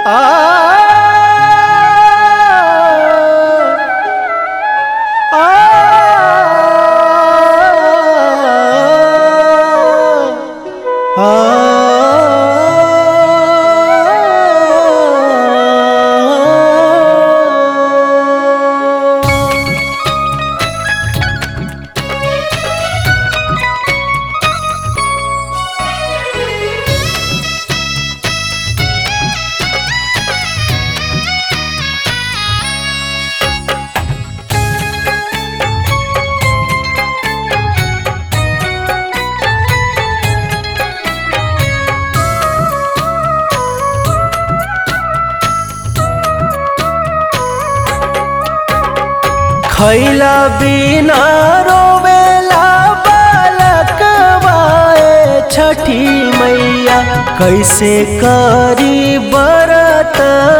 खैला बिना रोवेला बालक बाए छठी मैया कैसे करी बरत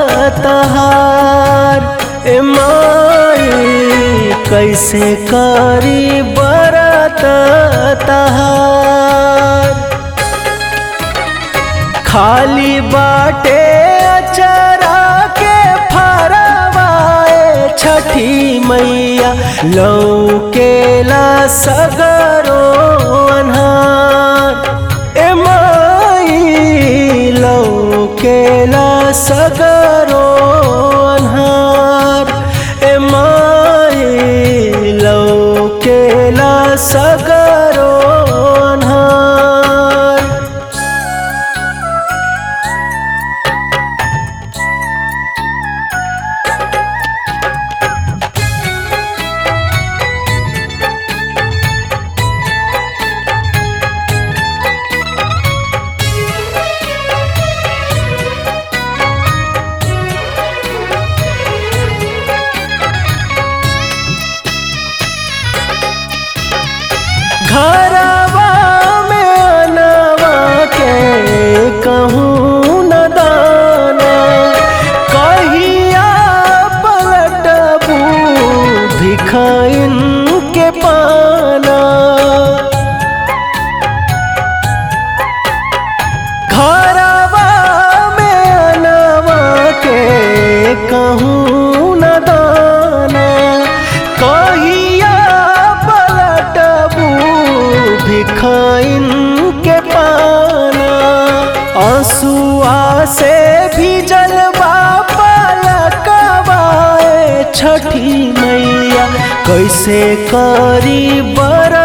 तहार ए माई कैसे करी बरत तहार खाली बाटे अचरा के फरवाए छठी मैया लौकेला सगरो अनहार ए माई लौकेला सगरो अनहार ए माई लौकेला सगरो अनहार घरवा में अनवा के कहूँ न दाना कहिया पलटबू भिखाइन के पाना घरवा में अनवा के कहूँ न दाना कहिया पलटबू भिखाइन के पाना आंसुआ से भी जलवा पलकवाए छठी मैया कैसे करी बर